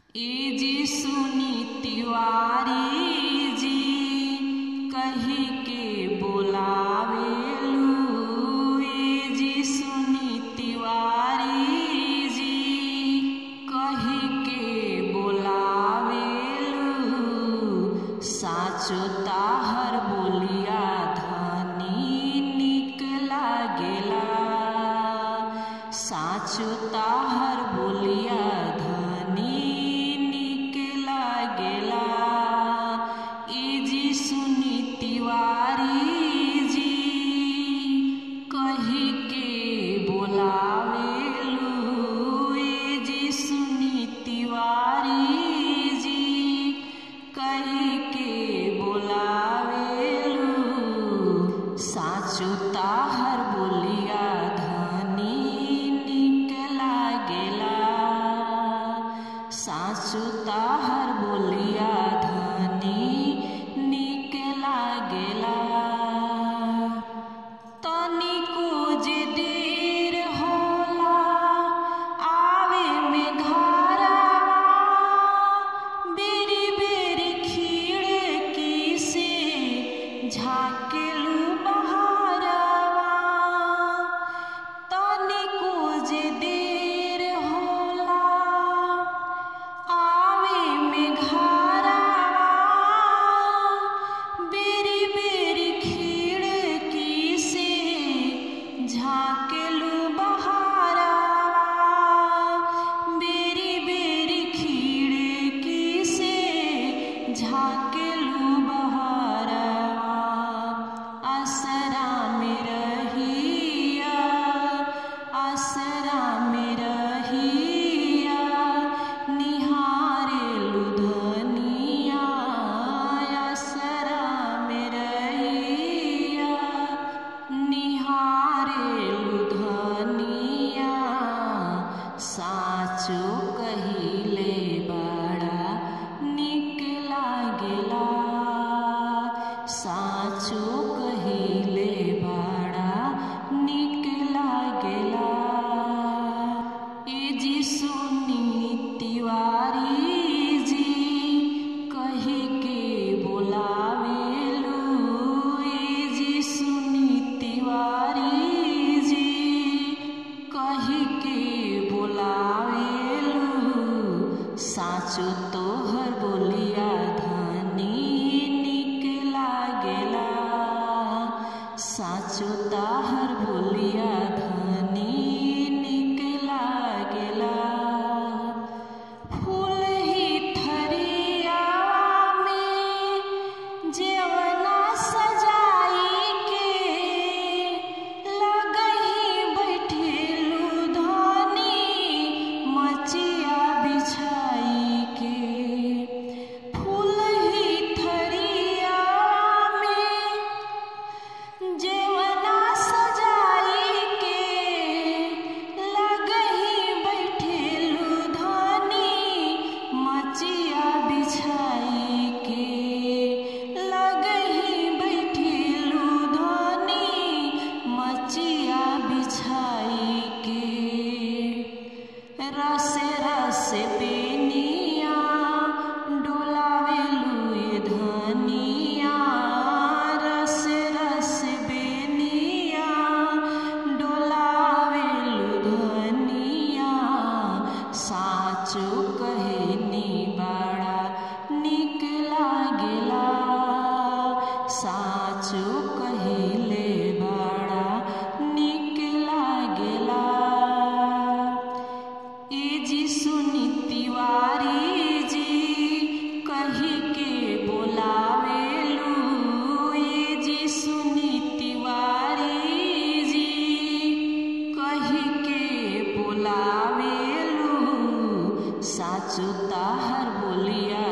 ए जी सुनी तिवारी जी कही के बोलावेलू ए जी सुनी तिवारी जी कही के बोलावेलू साचो ताहर बोलिया धनी निक लागेला साचो ताहर बोलिया धनी निक लागेला ए जी सुनी तिवारी जी कही के बोलावेलू ए जी सुनी तिवारी जी कही के बोलावेलू साचो ताहर बोलिया धनी निक लागेला साचो ताहर बोलिया धनी निक लागेला तनिको जे देर होला आवे में घरवा बेरी बेरी खिड़की से झाकेलू बहारवा तनिको जे देर होला आवे में घरवा बेरी बेरी खिड़की से झाकेलू बहारवा बेरी बेरी खिड़की से झाकेलू बहारवा आसरा में रहिया आसरा में रहिया निहारेलू धनिया आसरा में रहिया निहारेलू धनिया साचो कहिले बड़ा निक लागेला साचो कहिले बड़ा निक लागेला ए जी सुनी तिवारी जी कही के बोलावेलू ए जी सुनी तिवारी जी कही के बोलावेलू साचो तोहर बोलिया धनी निक लागेला साचो ताहर बोलिया धनी निक लागेला फूल ही थरिया में जेवना सजाई के लगही बैठेलू धनी मचिया बिछाई के फूल ही थरिया में जेवना सजाई के लगही बैठेलू धनी मचिया बिछाई के लगही बैठेलू धनी मचिया बिछाई के रस रस बेनिया डोलावेलू ये धनिया रस रस बेनिया डोलावेलू धनिया साचो कहनी बड़ा निक लागेला साचो कहिले बड़ा निक लागेला ए जी सुनी तिवारी जी कही के बोलावेलू ए जी सुनी तिवारी जी कही के बोलावेलू साचो ताहर बोलिया